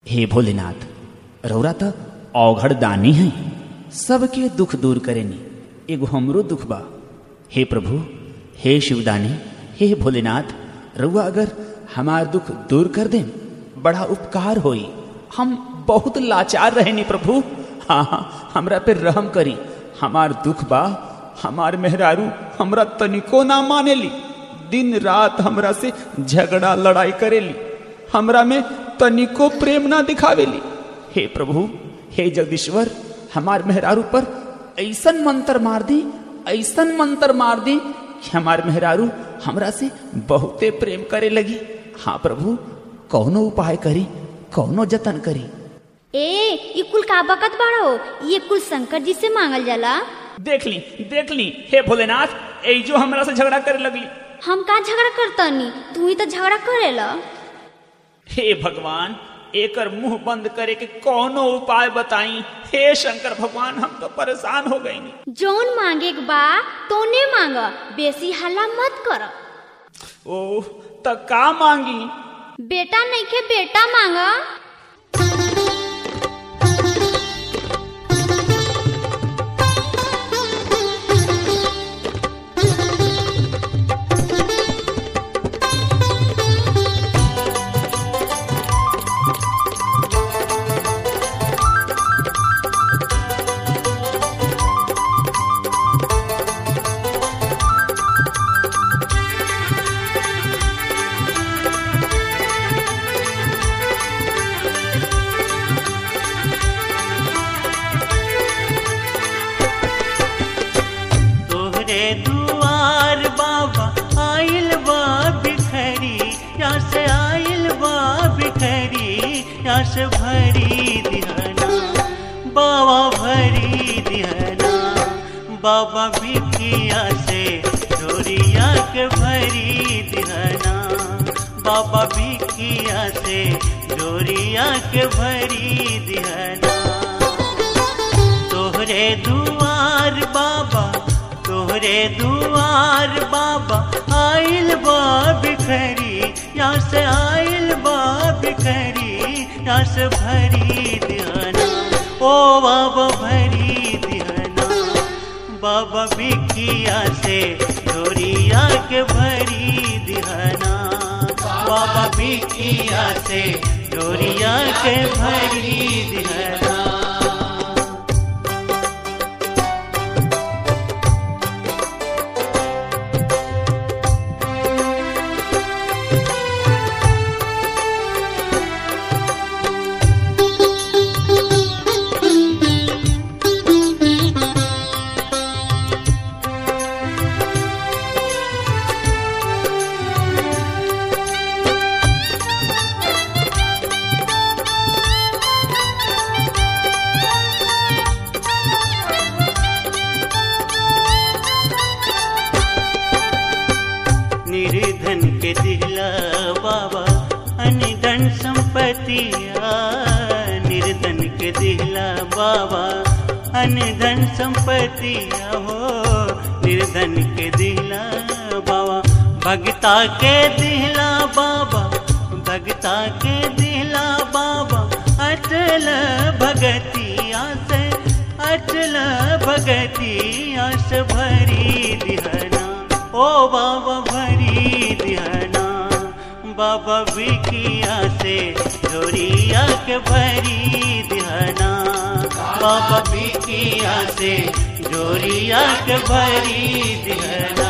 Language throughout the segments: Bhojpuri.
हे भोलेनाथ रौरा त औघड़ दानी है सबके दुख दूर करेनी एगो हमरो दुख बा हे प्रभु हे शिवदानी हे भोलेनाथ रउआ अगर हमार दुख दूर कर दें बड़ा उपकार होई हम बहुत लाचार रहेनी प्रभु हाँ हाँ हमरा पे रहम करी हमार दुख बा हमार मेहरारू हमरा तनिको ना मानेली दिन रात हमरा से झगड़ा लड़ाई करेली हमरा में तनिको प्रेम ना दिखावेली हे प्रभु हे जगदीश्वर हमार मेहरारू पर ऐसन मंत्र मार दी ऐसन मंत्र मार दी कि हमार मेहरारू हमरा से बहुते प्रेम करे लगी हाँ प्रभु कौनो उपाय करी कौनो जतन करी ए ये कुल का बकत बाड़ो ये कुल शंकर जी से मांगल जाला देख ली देख ली हे भोलेनाथ ए जो हमरा से झगड़ा करे लगली हम का झगड़ा करतनी तू ही तो झगड़ा करेला हे भगवान एकर मुंह बंद करे के कौनो उपाय बताई हे शंकर भगवान हम तो परेशान हो गई जौन मांगे के बा तोने मांग बेसी हल्ला मत कर ओ त का मांगी बेटा नहीं के बेटा मांग तोहरे दुआर बाबा आइल बा बिखरी यहाँ से आइल बा बिखरी यहाँ से भरी दिहना बाबा भरी दिहना बाबा भिखिया से डोरिया के भरी दिहना बाबा भिखिया से डोरिया के भरी दिहना तोहरे दुआर बाबा तोहरे दुआर बाबा आइल बा बिखरी यहाँ से आइल बा बिखरी यहाँ से भरी दिहाना ओ बाबा भरी दिहाना बाबा बिखिया से डोरिया के भरी दिहाना बाबा बिखिया से डोरिया के भरी दिहाना निर्धन के दिला बाबा अनिधन संपत्तिया निर्धन के दिला बाबा अनिधन संपत्तिया हो निर्धन के दिला बाबा भगता के दिला बाबा भगता के दिला बाबा अटल भगतिया से अटल भगतिया से भरी दिहना ओ बाबा भरी दिहना बाबा बिकिया से डोरिया के भरी दिहना बाबा बिकिया से डोरिया के भरी दिहना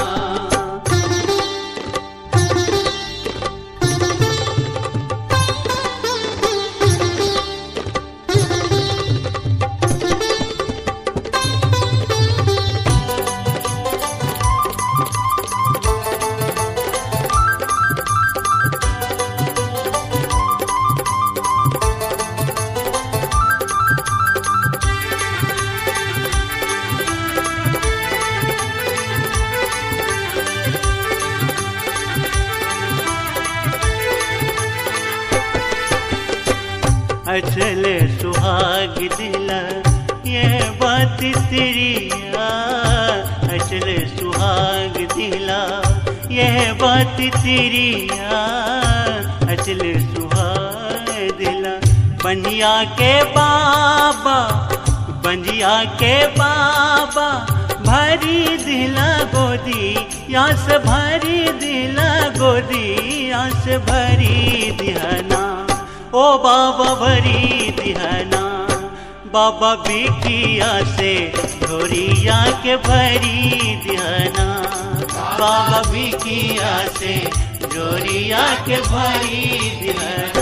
अचल सुहाग दिला ये बात तेरिया अचल सुहाग दिला यह बात तेरिया अचल सुहाग दिला बंजिया के बाबा बंजिया के बाबा भरी दिला गोदी यास भरी दिला गोदी यास भरी दिहना ओ बाबा भरी दिहना बाबा बिखिया से ढोरिया के भरी दिहना बाबा बिखिया से ढोरिया के भरी दिहना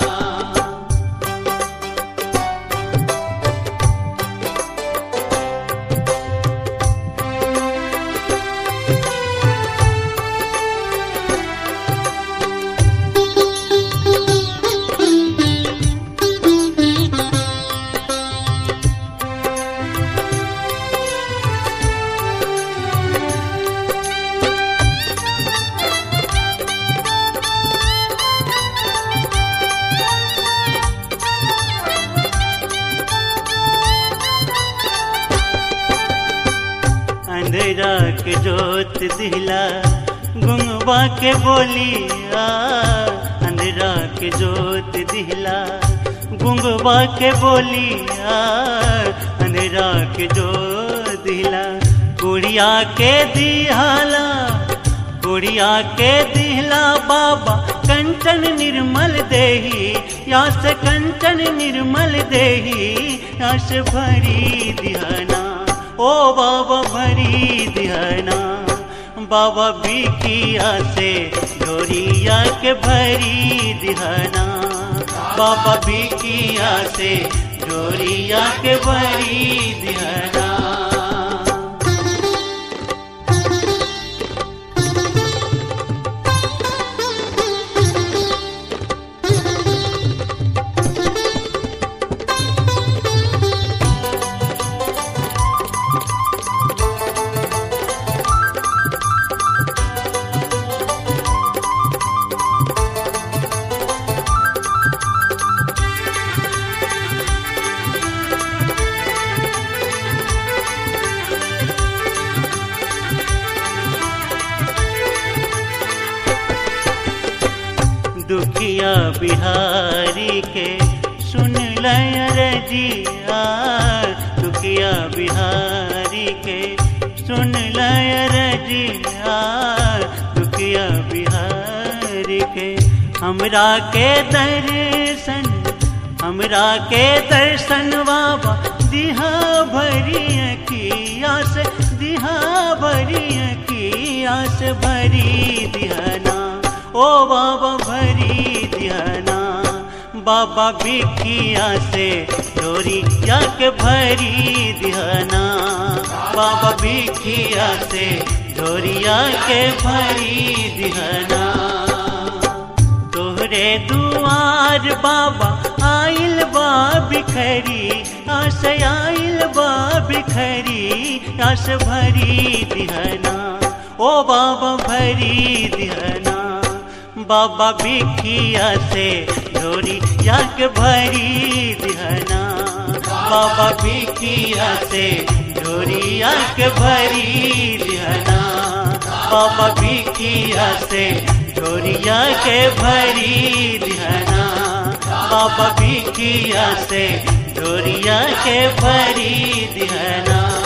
अंधेरा के जोत दिला गुंगवा के बोलिया अंधेरा के जोत दिला गुंगवा के बोलिया अंधेरा के जोत दिला गुड़िया के दिहाला गुड़िया के दिहला बाबा कंचन निर्मल देही यास कंचन निर्मल देही यास भरी दिहना ओ बाबा भरी दिहना बाबा बिकिया से डोरिया के भरी दिहना बाबा बिकिया से डोरिया के भरी दिहना दुखिया बिहारी के सुन लय रजिया दुखिया बिहारी के सुन लय रजिया दुखिया बिहारी के हमरा के दर्शन हमरा के दर्शन बाबा दिहा भरी अखिया से दिहा भरी अखिया से भरी दिहना ओ बाबा भरी दिहना बाबा बिखिया से डोरी जाके भरी दिहना बाबा बिखिया से डोरिया के भरी दिहना तोहरे दुआर बाबा आइल बा बिखरी आस आइल बा बिखरी आस भरी दिहना ओ बाबा भरी दिहना बाबा बिखिया से डोरी जाक भरी दिहना बाबा बिखिया से डोरी जाक भरी दिहना बाबा बिखिया से डोरिया के भरी दिहना बाबा बिखिया से डोरिया के भरी दिहना